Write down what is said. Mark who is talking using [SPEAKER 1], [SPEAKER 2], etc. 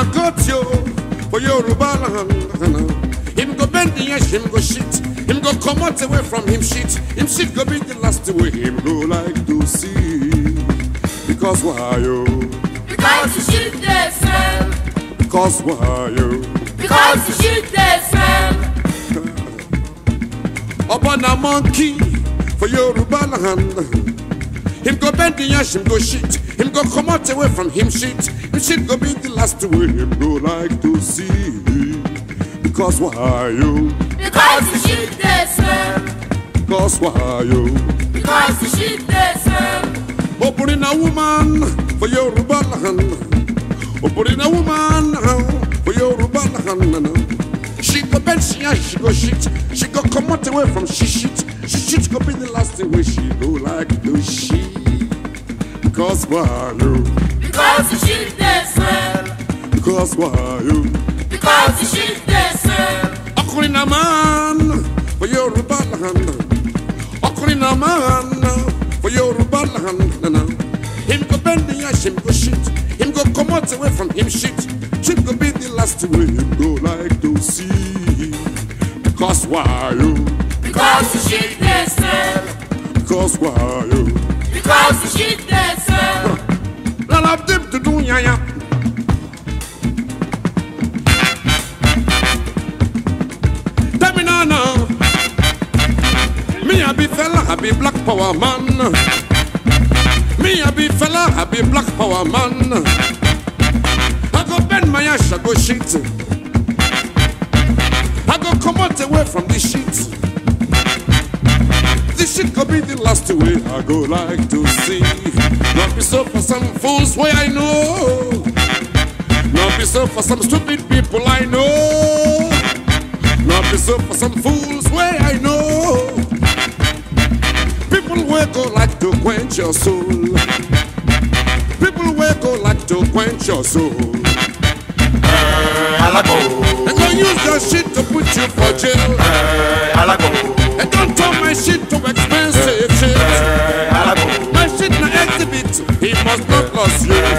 [SPEAKER 1] na got you for Yoruba land. Him go bend the edge, him go shit. Him go come out away from him shit. Him shit go be the last way him go like to see. Because why you?
[SPEAKER 2] Because the shit they smell.
[SPEAKER 1] Because why you?
[SPEAKER 2] Because the shit they smell.
[SPEAKER 1] Upon a monkey for Yoruba land. Him go bend the ash, him go shit. Him go come out away from him shit. Him shit go be the last way him go like to see. Because why you?
[SPEAKER 2] Because the shit they smell.
[SPEAKER 1] Because why you?
[SPEAKER 2] Because the shit they smell.
[SPEAKER 1] Opening a woman for Yoruba land. Opening a woman for Yoruba land. She go bend, she ash, she go shit. She go come out away from she shit. She shit go be the last way she go like to she. Because why you?
[SPEAKER 2] Because the shit they smell.
[SPEAKER 1] Because why you?
[SPEAKER 2] Because the shit they smell.
[SPEAKER 1] Ọkùnrin náà máa ń for Yorùbá land. Ọkùnrin náà máa ń for Yorùbá land. Him go bend the ash, him go shit. Him go come out away from him shit. Shit go be the last way him go like to see. Because why you?
[SPEAKER 2] Because the shit they smell.
[SPEAKER 1] Because why you?
[SPEAKER 2] Because the shit they smell.
[SPEAKER 1] None of them to do yaya. Tell me now, now. Me a be fella, I be black power man. Me a be fella, I be black power man. I go bend my ass, I go shit. I go come out away from this shit. This shit could be the last way I go like to see. Not be so for some fools way I know. Not be so for some stupid people I know. Not be so for some fools way I know. People will go like to quench your soul. People will go like to quench your soul.
[SPEAKER 3] Alago,
[SPEAKER 1] And go use your shit to put you for jail.
[SPEAKER 3] alago,
[SPEAKER 1] And don't turn my shit to expensive shit.
[SPEAKER 3] alago,
[SPEAKER 1] My shit na exhibit, he must not lose you.